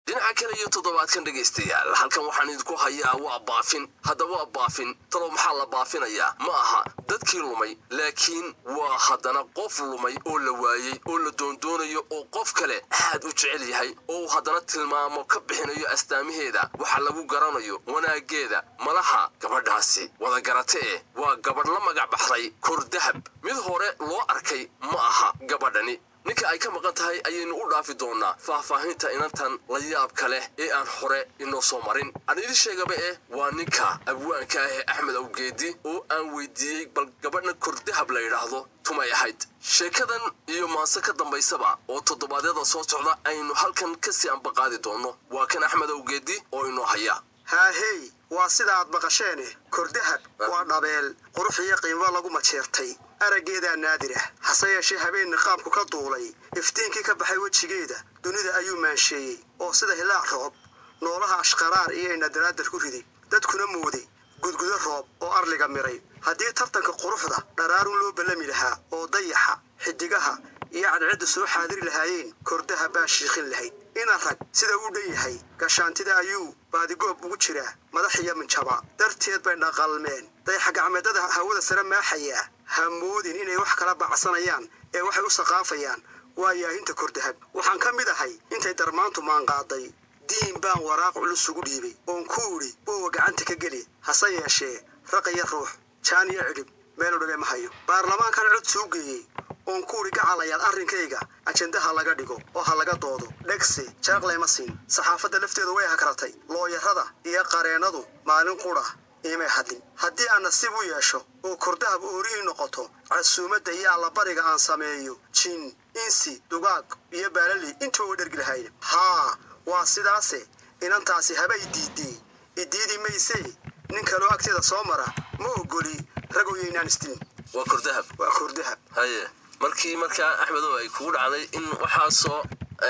dhinaca kale iyo toddobaadkan dhegaystayaal halkan waxaan idinku hayaa waa baafin hadda waa baafin talow maxaa la baafinayaa ma aha dadkii lumay laakiin waa haddana qof lumay oo la waayey oo la doondoonayo oo qof kale aad u jecel yahay oo uu haddana tilmaamo ka bixinayo astaamaheeda waxa lagu garanayo wanaaggeeda malaha gabadhaasi wada garatee waa gabadh la magac baxday kor dahab mid hore loo arkay ma aha gabadhani ninka ay ka maqan tahay ayaynu u dhaafi doonaa faahfaahinta inantan la yaabka leh ee aan hore inoo soo marin aan idin sheegaba eh waa ninka abwaanka ah ee axmed awgeedi oo aan weydiiyey bal gabadhan kordahab la yidhaahdo tumay ahayd sheekadan iyo maase ka dambaysaba oo toddobaadyada soo socda aynu halkan kasii ambaqaadi doonno waa kan axmed awgeedi oo inoo haya haahey waa sida aad maqasheene kordahab waa dhabeel qurux iyo qiimo lagu majeertay araggeedaa naadir ah hase yeeshee habeen niqaabku ka duulay iftiinkii ka baxay wejigeeda dunida ayuu maansheeyey oo sida hilaac roob noolaha ashqaraar iyo inadaraadar ku riday dadkuna mooday gudgudo roob oo arliga miray haddii tartanka quruxda dharaarun loo ballami lahaa oo dayaxa xidigaha iyo cadceedda soo xaadiri lahaayeen kordaha baa shiiqin lahayd ina rag sida uu dhan yahay gashaantida ayuu baadigoob ugu jiraa madax iyo minjaba darteed bay dhaqalmeen dayaxa gacmeedada hawada sare maaxayaa ha moodin inay wax kala bacsanayaan ee waxay u saqaafayaan waa yaahinta kordahab waxaan ka mid ahay intay darmaantu maanqaaday diin baan waraaq culus ugu dhiibay oon ku idhi boowa gacanta ka geli hase yeeshee raqaya ruux jaan iyo cidhib meel udhale ma hayo baarlamaankan cod suu geeyey oon ku idhi gacalayaal arrinkayga ajendaha laga dhigo oo ha laga doodo dhegse jaaqlayma siin saxaafadda lafteedu way hakratay looyarada iyo qareennadu maalin qudha imay hadlin haddii aan nasiib u yeesho oo kordahab oori ii noqoto casuumadda iyo allabariga aan sameeyo jin insi dugaag iyo baalali intuba wa dhergi lahayna haa waa sidaase inantaasi habay diiddee idiidi maysee nin kaloo agteeda soo mara ma ogoli ragoyaynaan isdin waa kordahab waa kordahab haye markii markaa axmedow ay kugu dhacday in waxaasoo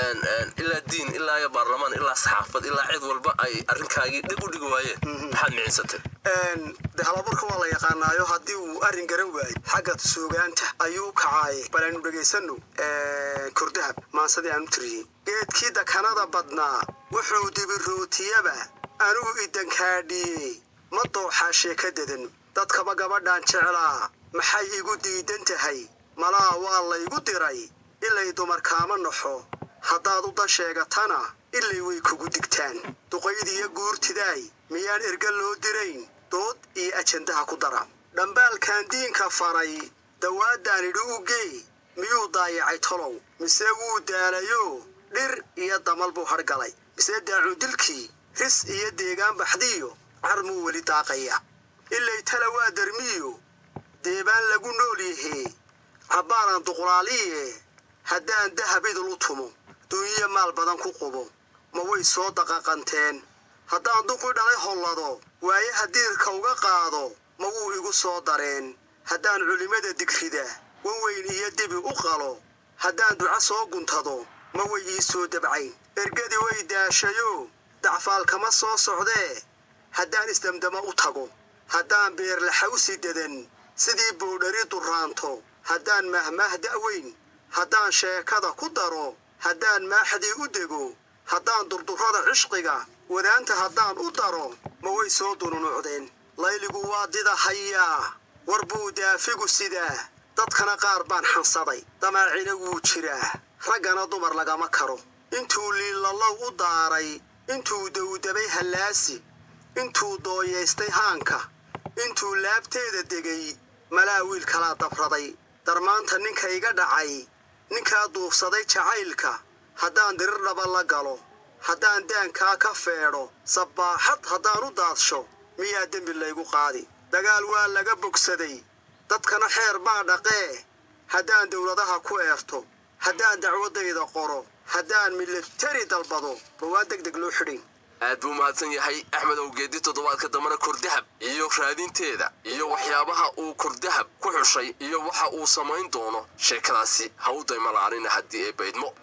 ilaa diin ilaa iyo baarlamaan ilaa saxaafad ilaa cid walba ay arrinkaagii dhib u dhigi waayeen maxaad micinsatay de halaburka waa la yaqaanaayo haddii uu arrin garan waayo xagga suugaanta ayuu kacaaye bal aynu dhegaysanno kordahab maansadii aan u tiriyey geedkii dakanada badnaa wuxuu dibirootiyaba anigu idankaadhiyey ma dooxaa sheeka dedan dadkaba gabadhaan jeclaa maxay igu diidan tahay malaa waa laygu diray ilay dumar kaama naxo haddaad u dan sheegatana ilay way kugu digtaan duqaydiyo guurtidaay miyaan erga loo dirayn dood iyo ajandaha ku dara dhambaalkan diinka faray dawaadaan idhi u gee miyuu daayacay tolow mise wuu daalayo dhir iyo damal buu hargalay mise daacudilkii ris iyo deegaan baxdiyo carmuu weli daaqaya ilay tala waa darmiyo deebaan lagu nool yahee cabbaanan duqlaaliye haddaan dahab idul u tumo dunyo maal badan ku qubo ma way soo daqaqanteen haddaan duqii dhalay hollado waayaha diirka uga qaado ma wuu igu soo dareen haddaan culimmada digrida waweyn iyo dibi u qalo haddaan duco soo guntado ma way ii soo dabcayn ergadii way daashayo dacfaal kama soo socdee haddaan isdamdama u tago haddaan beerlaxawsi dadan sidii boodhari duraanto haddaan mahmaah da'weyn haddaan sheekada ku daro haddaan maaxdii u dego haddaan durdurrada cishqiga wadaanta haddaan u daro ma way soo dununucdeen layligu waa dida hayaa war buu daafigu sidaa dadkana qaar baan xansaday damaacina wuu jiraa raggana dumar lagama karo intuu liilallow u daaray intuu dawdabay hallaasi intuu dooyaystay haanka intuu laabteeda degay malaa wiil kalaa dabraday darmaanta ninka iga dhacay ninkaa duufsaday jacaylka haddaan dirir dhaba la galo haddaan daankaa ka feedho sabbaaxad haddaan u daadsho miyaa dembi laygu qaadi dagaal waa laga bogsaday dadkana xeer baa dhaqee haddaan dawladaha ku eerto haddaan dacwaddayda qoro haddaan militari dalbado ma waa deg deg loo xidhin aad buu mahadsan yahay axmed awgeedi toddobaadka dambena kordahab iyo raadinteeda iyo waxyaabaha uu kordahab ku xushay iyo waxa uu samayn doono sheekadaasi ha u daymalaanin haddii ee baydmo